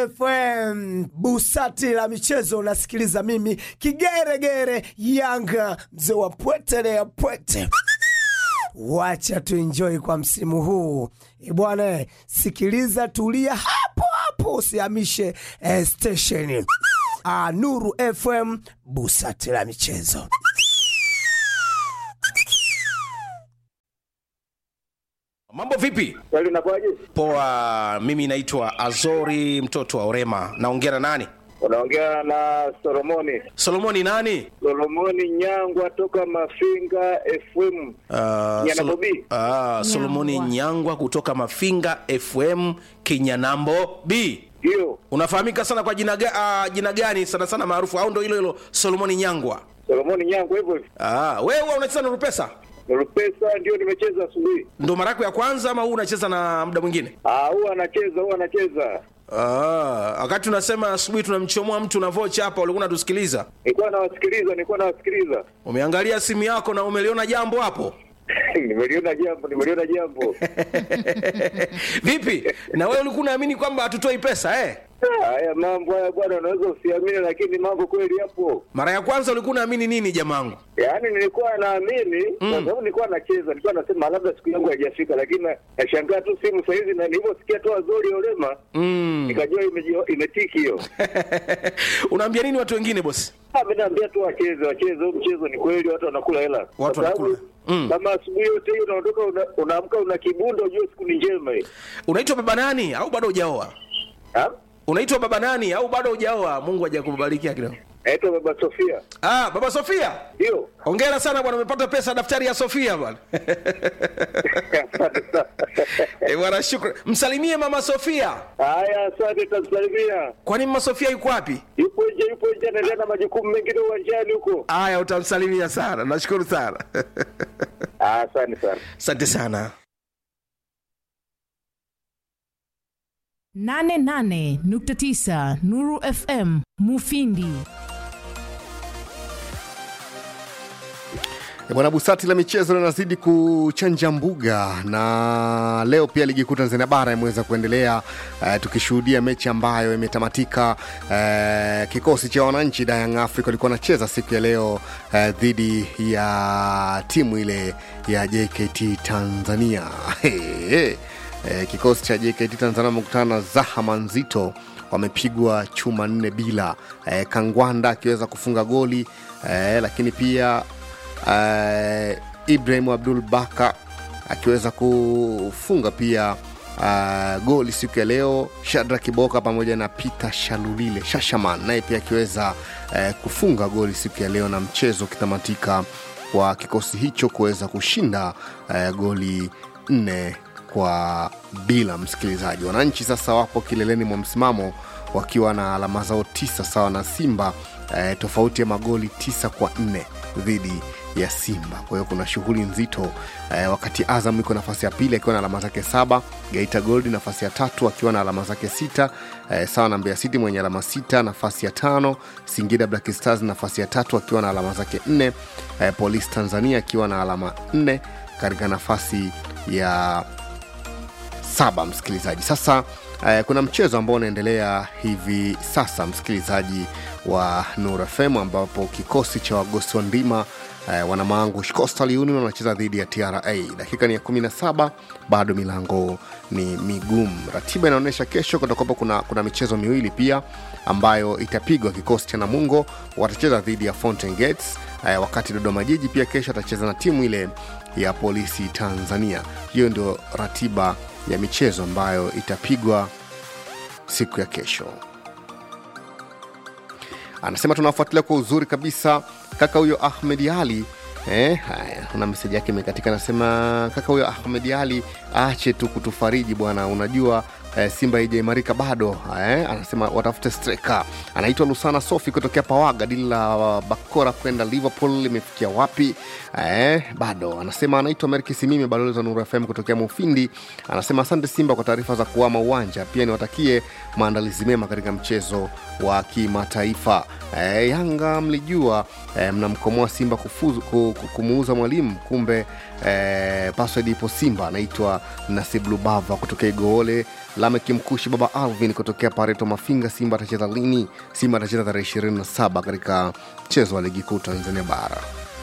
FM busati la michezo, unasikiliza mimi kigeregere Yanga, mzee wa pwete ya pwete. Wacha tuenjoy kwa msimu huu E bwana, sikiliza, tulia hapo hapo, usihamishe eh, stesheni. Ah, Nuru FM busati la michezo. Mambo vipi? Kweli unakuwaje? Poa, mimi naitwa Azori mtoto wa Orema. Naongea na nani? Unaongea na Solomoni. Solomoni nani? Solomoni Nyangwa toka Mafinga FM. Uh, Nyanambo B. uh, Solomoni Nyangwa kutoka Mafinga FM Kinyanambo B. Ndio. Unafahamika sana kwa jina, ga, uh, jina gani sana sana maarufu au ndo hilo hilo Solomoni Nyangwa? Solomoni Nyangwa hivyo hivyo. Ah, wewe huwa unacheza na Rupesa? Rupesa ndio nimecheza asubuhi. Ndo mara yako ya kwanza ama huu unacheza na muda mwingine? Ah, huwa anacheza, huwa anacheza. Ah, wakati unasema asubuhi tunamchomoa mtu na vocha hapa, ulikuwa unatusikiliza. Nilikuwa nawasikiliza, nilikuwa nawasikiliza. Umeangalia simu yako na umeliona jambo hapo? nimeliona jambo, nimeliona jambo. Vipi? Na wewe ulikuwa unaamini kwamba hatutoi pesa eh? Haya mambo haya bwana, unaweza usiamini, lakini mambo kweli yapo. Mara ya kwanza ulikuwa unaamini nini jamangu? Yaani nilikuwa naamini kwa sababu nilikuwa nacheza, nilikuwa nasema labda siku yangu haijafika, lakini na- nashangaa tu simu saa hizi, na nilivyosikia tu Azori Olema Mm. nikajua imeji- imetiki hiyo. Unaambia nini watu wengine bosi? Ah, mimi naambia tu wacheze, wacheze huu mchezo, ni kweli watu wanakula hela. Kwa sababu wanakula. Mm. Kama asubuhi yote hiyo unaondoka una- unaamka una kibundo, ujue siku ni njema hii. Unaitwa baba nani au bado hujaoa? Ah? Unaitwa baba nani au bado hujaoa? Mungu hajakubariki kidogo. Naitwa Baba Sofia. Ah, baba Sofia. Ndio. Hongera sana bwana, umepata pesa daftari ya Sofia bwana. Asante sana. Eh, bwana shukrani. Msalimie mama Sofia. Haya, asante, tamsalimia. Kwani mama Sofia yuko wapi? Yupo nje, yupo nje, anaendelea na majukumu mengine uwanjani huko. Aya, utamsalimia sana. Nashukuru sana. Ah, Asante sana. Asante sana. 88.9 Nuru FM Mufindi. E Bwana Busati la michezo linazidi kuchanja mbuga na leo pia ligi kuu Tanzania bara imeweza kuendelea uh, tukishuhudia mechi ambayo imetamatika. Uh, kikosi cha wananchi da Young Africa walikuwa wanacheza siku ya leo uh, dhidi ya timu ile ya JKT Tanzania Eh, kikosi cha JKT Tanzania wamekutana na Zahama Nzito wamepigwa chuma nne bila eh, Kangwanda akiweza kufunga goli eh, lakini pia eh, Ibrahim Abdul Baka akiweza kufunga pia uh, goli siku ya leo. Shadra Kiboka pamoja na Peter Shalulile Shashaman naye pia akiweza eh, kufunga goli siku ya leo, na mchezo ukitamatika kwa kikosi hicho kuweza kushinda eh, goli nne kwa bila. Msikilizaji, wananchi sasa wapo kileleni mwa msimamo wakiwa na alama zao tisa sawa na Simba eh, tofauti ya magoli tisa kwa nne dhidi ya Simba. Kwa hiyo kuna shughuli nzito eh, wakati Azam iko nafasi ya pili akiwa na alama zake saba, Geita Gold nafasi ya tatu akiwa na alama zake sita eh, sawa na Mbeya City mwenye alama sita nafasi ya tano, Singida Black Stars nafasi ya tatu akiwa na alama zake nne, eh, Police Tanzania akiwa na alama nne katika nafasi ya saba msikilizaji sasa eh, kuna mchezo ambao unaendelea hivi sasa msikilizaji wa Nur FM ambapo kikosi cha wagosi wa ndima eh, wanamaangu Coastal Union wanacheza dhidi ya TRA dakika ni ya 17 bado milango ni migumu ratiba inaonyesha kesho kutakuwapo kuna, kuna michezo miwili pia ambayo itapigwa kikosi cha Namungo watacheza dhidi ya Fountain Gates eh, wakati Dodoma Jiji pia kesho atacheza na timu ile ya Polisi Tanzania hiyo ndio ratiba ya michezo ambayo itapigwa siku ya kesho anasema tunafuatilia kwa uzuri kabisa kaka huyo ahmed ali Eh, haya kuna meseji yake imekatika anasema kaka huyo ahmed ali aache tu kutufariji bwana unajua eh, simba haijaimarika bado eh, anasema watafute streka anaitwa lusana sofi kutokea pawaga dili la bakora kwenda liverpool limefikia wapi eh, bado anasema anaitwa merki simimi balozi wa nuru fm kutokea mufindi anasema asante simba kwa taarifa za kuama uwanja pia niwatakie maandalizi mema katika mchezo wa kimataifa eh, yanga mlijua eh, mnamkomoa simba kufuzu, ku, ku- kumuuza mwalimu kumbe eh, password ipo simba anaitwa nasib lubava kutokea igoole Lamek Mkushi, baba Alvin kutokea Pareto Mafinga. Simba atacheza lini? Simba atacheza tarehe 27 katika mchezo wa ligi kuu Tanzania Bara.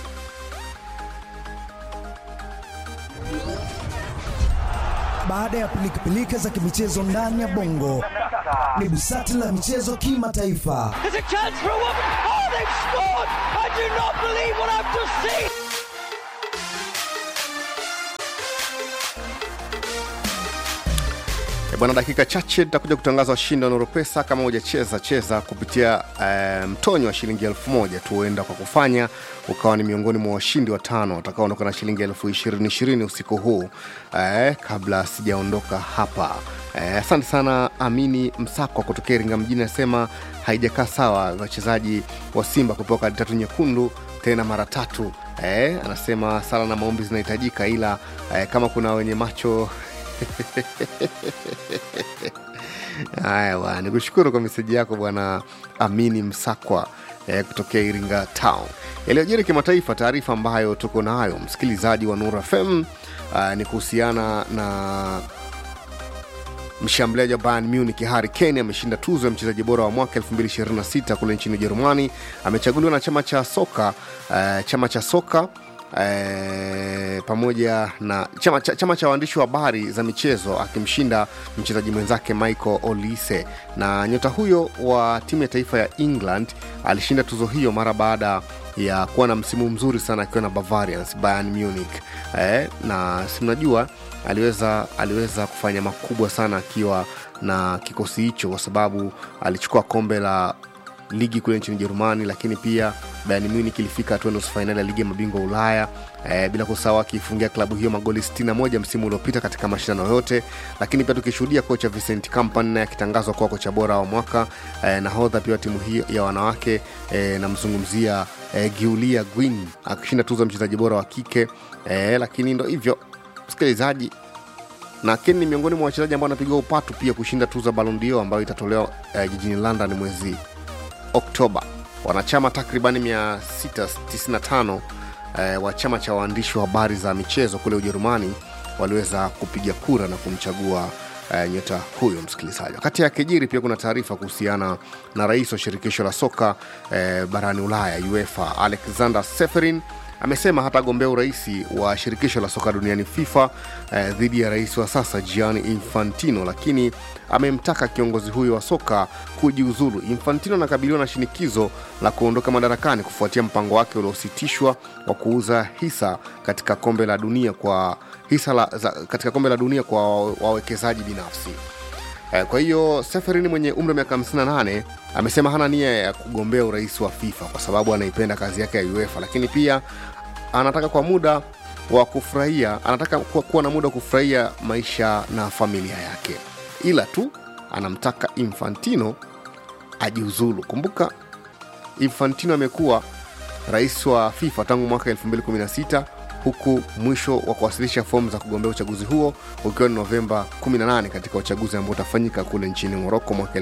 Baada ya pilikapilika za kimichezo ndani ya bongo, ni busati la michezo kimataifa. There's a chance for a woman. Oh, they've scored! I do not believe what I've just seen. E bwana, dakika chache tutakuja kutangaza washindi wa Noropesa. Kama hujacheza cheza kupitia eh, mtonyo wa shilingi elfu moja tu, huenda kwa kufanya ukawa ni miongoni mwa washindi watano watakaoondoka na shilingi elfu ishirini ishirini usiku huu eh, kabla sijaondoka hapa. Eh, Asante sana Amini Msakwa kutokea Iringa mjini, anasema haijakaa sawa wachezaji wa Simba kupewa kadi tatu nyekundu tena mara tatu. Eh, anasema sala na maombi zinahitajika, ila eh, kama kuna wenye macho Haya bwana, nikushukuru kwa meseji yako bwana Amini Msakwa eh, kutokea Iringa Town. Yaliyojiri kimataifa, taarifa ambayo tuko nayo msikilizaji wa Nura FM uh, ni kuhusiana na mshambuliaji wa Bayern Munich Harry Kane ameshinda tuzo ya mchezaji bora wa mwaka 2026 kule nchini Ujerumani. Amechaguliwa na chama cha soka uh, chama cha soka eh, pamoja na chama, cha, chama cha waandishi wa habari za michezo akimshinda mchezaji mwenzake Michael Olise. Na nyota huyo wa timu ya taifa ya England alishinda tuzo hiyo mara baada ya kuwa na msimu mzuri sana akiwa na Bavarians Bayern Munich eh, na si mnajua aliweza aliweza kufanya makubwa sana akiwa na kikosi hicho kwa sababu alichukua kombe la ligi kule nchini Ujerumani, lakini pia Bayern Munich ilifika hatua nusu fainali ya ligi ya mabingwa Ulaya e, bila kusahau akiifungia klabu hiyo magoli 61 msimu uliopita katika mashindano yote. Lakini pia tukishuhudia kocha Vincent Kompany naye akitangazwa kuwa kocha bora wa mwaka e, nahodha pia wa timu hiyo ya wanawake e, namzungumzia e, Giulia Gwin akishinda tuzo ya mchezaji bora wa kike e, lakini ndo hivyo msikilizaji na Kane ni miongoni mwa wachezaji ambao wanapigiwa upatu pia kushinda tuzo ya Ballon d'Or ambayo itatolewa eh, jijini London mwezi Oktoba. Wanachama takribani 695 eh, wa chama cha waandishi wa habari za michezo kule Ujerumani waliweza kupiga kura na kumchagua eh, nyota huyo msikilizaji. Wakati akijiri pia kuna taarifa kuhusiana na rais wa shirikisho la soka eh, barani Ulaya UEFA Alexander Seferin amesema hatagombea urais wa shirikisho la soka duniani FIFA eh, dhidi ya rais wa sasa Gianni Infantino, lakini amemtaka kiongozi huyo wa soka kujiuzulu. Infantino anakabiliwa na shinikizo la kuondoka madarakani kufuatia mpango wake uliositishwa wa kuuza hisa katika kombe la dunia kwa hisa la, za, katika kombe la dunia kwa wawekezaji binafsi. Eh, Kwa hiyo Seferini mwenye umri wa miaka 58 amesema hana nia ya kugombea urais wa FIFA kwa sababu anaipenda kazi yake ya UEFA, lakini pia anataka kwa muda wa kufurahia, anataka kuwa, kuwa na muda wa kufurahia maisha na familia yake, ila tu anamtaka Infantino ajiuzulu. Kumbuka Infantino amekuwa rais wa FIFA tangu mwaka 2016 huku mwisho wa kuwasilisha fomu za kugombea uchaguzi huo ukiwa ni Novemba 18 katika uchaguzi ambao utafanyika kule nchini Moroko mwaka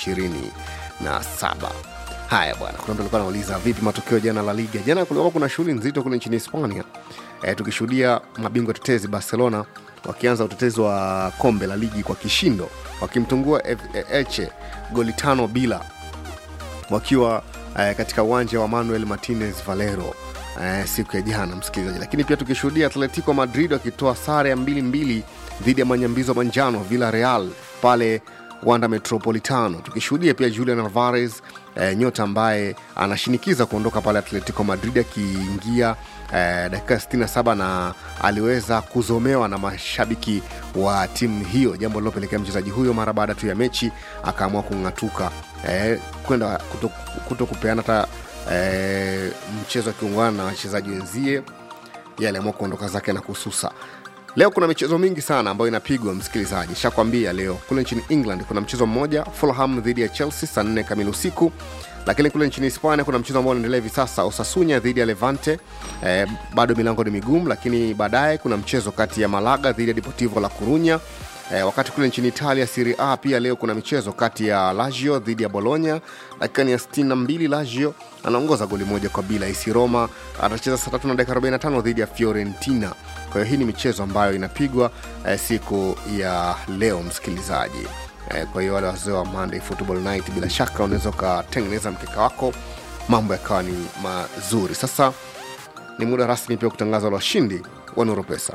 2027. Haya bwana, kuna mtu alikuwa anauliza vipi matokeo jana La Liga. Jana kulikuwa kuna shughuli nzito kule nchini Hispania e, tukishuhudia mabingwa tetezi Barcelona wakianza utetezi wa kombe la ligi kwa kishindo wakimtungua F- Elche goli tano bila wakiwa eh, katika uwanja wa Manuel Martinez Valero eh, siku ya jana msikilizaji. Lakini pia tukishuhudia Atletico Madrid wakitoa sare ya mbili mbili dhidi ya manyambizo manjano Villarreal pale Wanda Metropolitano, tukishuhudia pia Julian Alvarez eh, nyota ambaye anashinikiza kuondoka pale Atletico Madrid akiingia eh, dakika 67 na aliweza kuzomewa na mashabiki wa timu hiyo, jambo lilopelekea mchezaji huyo mara baada tu ya mechi akaamua kung'atuka eh, kwenda kuto, kuto kupeana hata eh, mchezo akiungana na wachezaji wenzie yeye aliamua kuondoka zake na kususa leo kuna michezo mingi sana ambayo inapigwa msikilizaji shakwambia leo kule nchini england kuna mchezo mmoja fulham dhidi ya chelsea saa nne kamili usiku lakini kule nchini hispania kuna mchezo ambao unaendelea hivi sasa osasunya dhidi ya levante eh, bado milango ni migumu lakini baadaye kuna mchezo kati ya malaga dhidi ya deportivo la corunya Eh, wakati kule nchini Italia Serie A pia leo kuna michezo kati ya Lazio dhidi ya Bologna. Dakika ni ya 62 Lazio anaongoza goli moja kwa bila. AC Roma atacheza saa tatu na dakika 45 dhidi ya Fiorentina. Kwa hiyo hii ni michezo ambayo inapigwa eh, siku ya leo msikilizaji. Eh, kwa hiyo wale wazee wa Monday Football Night, bila shaka unaweza ukatengeneza mkeka wako mambo yakawa ni mazuri. Sasa ni muda rasmi pia kutangaza wale washindi wa Nuru Pesa.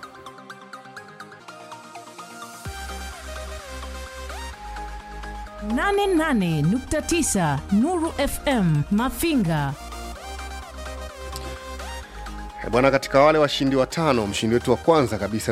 nane nane nukta tisa Nuru FM Mafinga. Eh, Bwana, katika wale washindi watano, mshindi wetu wa kwanza kabisa